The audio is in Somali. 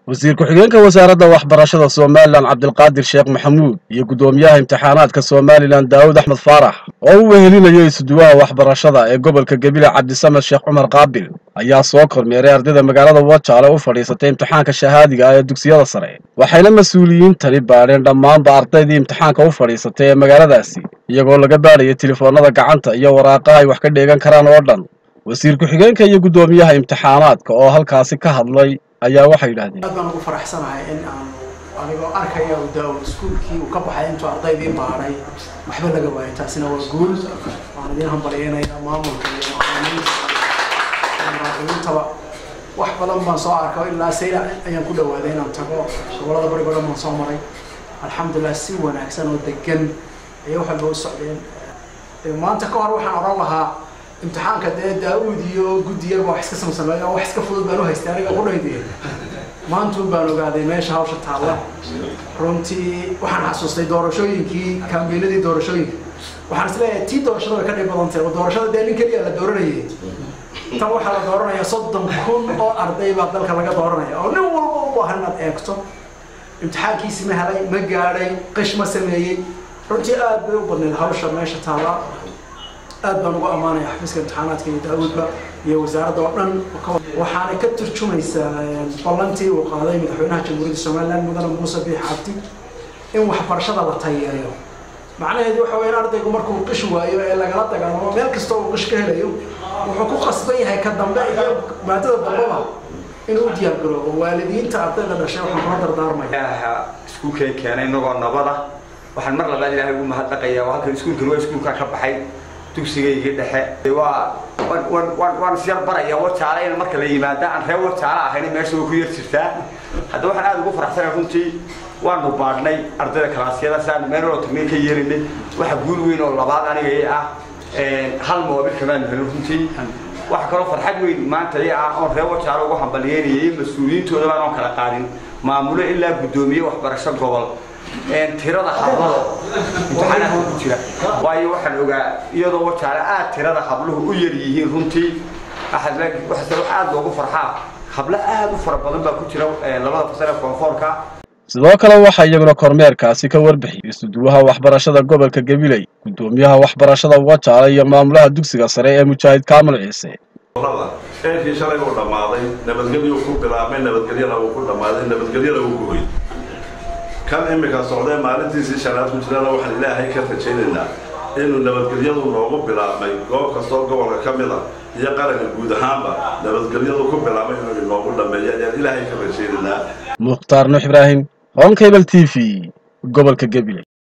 wasiir ku-xigeenka wasaaradda waxbarashada somalilan cabdilqaadir sheekh maxamuud iyo guddoomiyaha imtixaanaadka somalilan daawud axmed faarax oo u wehelinayo isuduwaha waxbarashada ee gobolka gebile cabdisamed sheekh cumar qaabil ayaa soo kormeeray ardayda magaalada wajaale u fadhiisatay imtixaanka shahaadiga ah ee dugsiyada sare waxayna mas-uuliyiintani baadheen dhammaanba ardaydii imtixaanka u fadhiisatay ee magaaladaasi iyagoo laga baadhaya telefoonnada gacanta iyo waraaqaha ay wax ka dheegan karaan oo dhan wasiir ku-xigeenka iyo guddoomiyaha imtixaanaadka oo halkaasi ka hadlay ayaa waxay yidhahdeen aad baan ugu faraxsanahay in aan anigoo arkaya daa iskuulkii uu ka baxay intuu ardaydii baadhay waxba laga waayay taasina waa guul waan idiin hambalyeynaya maamulka iyo macalimiintaba wax badan baan soo arka ilaa sayla ayaan ku dhawaaday inaan tago gobolada barigo dhan baan soo maray alxamdulilah si wanaagsan oo degan ayay wax walba u socdeen maanta ka hor waxaan odhan lahaa imtixaanka dee daa-uud iyo guddi yarba wax iska samsameeyo oo wax iska fudud baan u haystay aniga qudhaydi maantuun baan ogaaday meesha hawsha taalla runtii waxaan xasuustay doorashooyinkii kaambeenadii doorashooyinka waxaan isleeyahay tii doorashada way ka dhib badan tahay oo doorashada dee nin keliya la dooranayay tan waxaa la dooranaya soddon kun oo arday baa dalka laga dooranaya oo nin walba u baahan inaad eegto imtixaankiisi ma helay ma gaadhay qish ma sameeyey runtii aad bay u badneyd hawsha meesha taalla aad baan ugu ammaanaya xafiiska imtixaanaadka iyo daa-uudba iyo wasaaradda oo dhan waxaana ka turjumaysaa ballantii uu qaaday madaxweynaha jamhuuriyadda somaliland mudane muuse biix cabdi in waxbarashada la tayeeyo macnaheedu waxa weya in ardaygu markuu qish waayo ee lagala dagaalamo meel kasta uu qish ka helayo wuxuu ku qasban yahay ka dambe iyo maadada dambaba inuu u diyaar garoobo waalidiinta ardayda dhashay waxaan kula dardaarmaya iskuulkay keenay inagoo nabada waxaan mar labaad ilaahay ugu mahadnaqayaa oo halkan iskuulkan waa iskuulkaa ka baxay dugsigaygii dhexe waa waan isyar baraya wajaale in marka la yimaada aan reer wajaale ahayn meesha way ku yar jirtaa hadda waxaan aada ugu faraxsanahay runtii waanu baadhnay ardayda kalaasyada saan meenoo tagmay ka yeelinay waxa guul weyn oo labaad aniga i ah hal moobil kamaanu helin runtii waxa kaloo farxad weyn maanta i ah oon reer wajaale ugu hambalyeynayay mas-uuliyiintooda baan oon kala qaadin maamulo ilaa guddoomiye waxbarasho gobol tirada hablada imtixaanaadka ku jira waayo waxaan ogaa iyadoo wajaale aad tirada habluhu u yar yihiin runtii waxaase wax aad loogu farxaa hablo aad u fara badan baa ku jira labada fasal ee koonfoorka sidoo kale waxaa iyaguna kormeerkaasi ka warbixiyey isuduwaha waxbarashada gobolka gabiley guddoomiyaha waxbarashada wajaale iyo maamulaha dugsiga sare ee mujaahid kaamil ciise eelkii shalay uu dhammaaday nabadgelyuu ku bilaabmay nabadgelyana uu ku dhammaaday nabadgelyana uu guhoy kan imika socdee maalintiisii shanaad ku jirana waxaan ilaahay ka rajaynaynaa inuu nabadgelyadu noogu bilaabmay goob kastoo gobolka ka mid a iyo qaranka guud ahaanba nabadgelyadu ku bilaabmay inuu inoogu dhammeeyo ayaan ilaahay ka rajaynaynaa mukhtaar nuux ibraahim hon cable t v gobolka gabiley